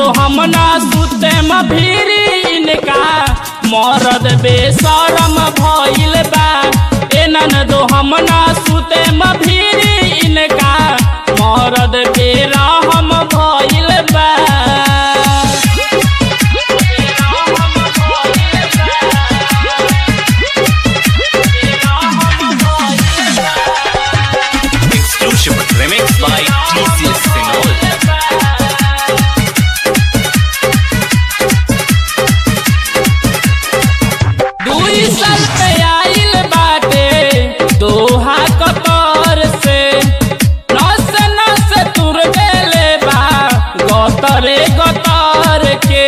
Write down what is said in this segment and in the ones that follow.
हम ना सुते म भीरी इनका मरद बेशरम भइल बा ए ननदो हम ना सुते म भीरी इनका मरद बेरहम भइल बा Exclusive remix by TCS Sinol. दुई साल पे आइल बाटे दोहा कतर से नस नस तुर देले बा गतरे गतर के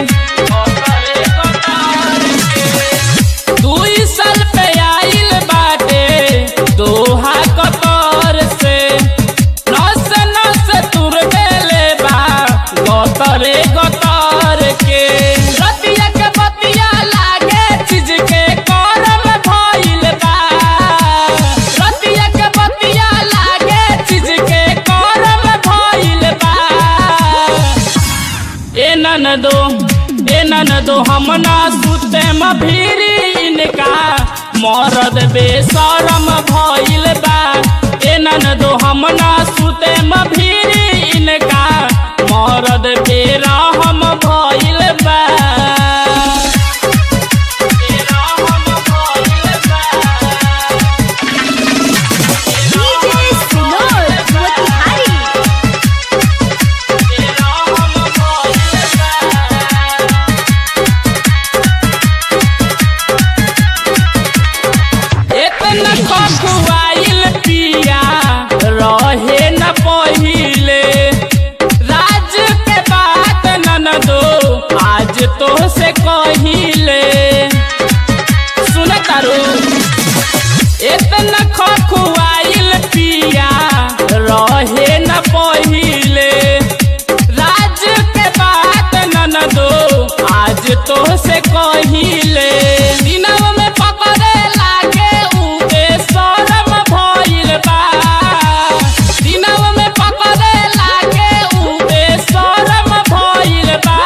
दुई साल पे आइल बाटे दोहा कतर से नस नस तुर देले बा गतरे गतर के रतिया के बतिया लागे चीज के करम भइल बा रतिया के बतिया लागे चीज के करम भइल बा ए ननदो ए ननदो हम ना सुते म भीरी इनका मरद बेशरम भइल बा ए ननदो हम ना सुते म भीरी इनका मरद बेरहम भइल बा बेरहम भइल बा DJ Sinol Motihari बेरहम भइल बा इतना खखुआइल पिया रहे न पहिले राज के बात ननदो आज तो से कहिले सुन तारू इतना खखुआइल पिया रहे न पहिले राज के बात ननदो आज तो से कहिले दिनव में पकड़े लागे उबे शरम भइल बा दिनव में पकड़े लागे उबे शरम भइल बा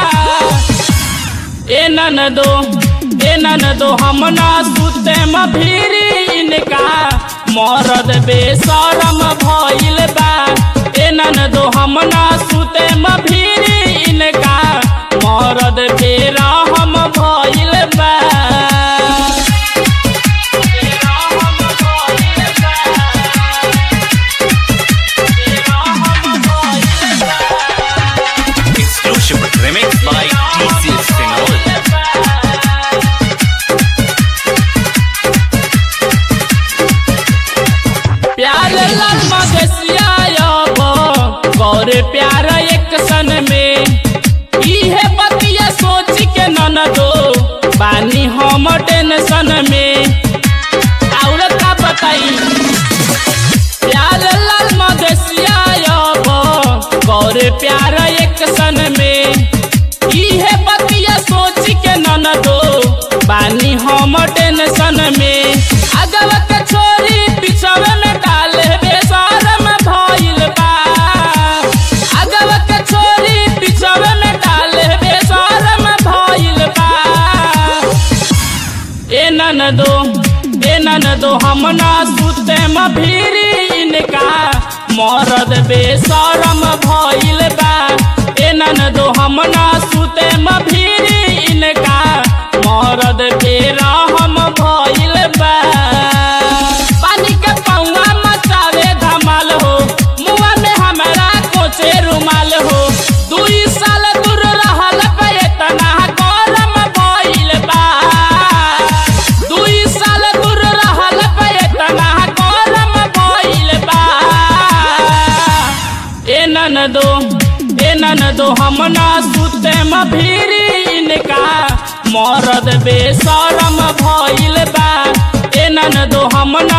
ए ननदो ए ननदो हम ना सुते म भीरी इनका मरद बेशरम भइल बा ए ननदो हम ना सुते म भीरी इनका मरद बेरहम भइल बा बेरहम भइल बा बेरहम भइल बा Exclusive remix by TCS Sinol. प्यार लाल मगसिया अब गौरे प्यार एक सन में इहे बतिया सोच के ननदो बानी हम टेंशन में और का बताई प्यार लाल मगसिया अब गौरे प्यार एक सन में इहे बतिया सोच के ननदो बानी हम टेंशन में अगव के छोरी पिछवे में डाले बेशरम भइल बा अगव के छोरी पिछवे में डाले बेशरम भइल बा ए ननदो ए ननदो हम ना सुते म भीरी इनका मरद बेशरम भइल बा ए ननदो हम ना सुते म भीरी इनका मरद बेरहम भइल बा पानी के पौवा मचावे धमाल हो मुआ में हमरा कोचे रुमाल हो दुई साल दूर रहल पे इतना गरम भइल बा दुई साल दूर रहल पे इतना गरम भइल बा ए ननदो ए ननदो हम ना सुते म भीरी इनका मरद बेशरम भइल बा ए ननदो हम ना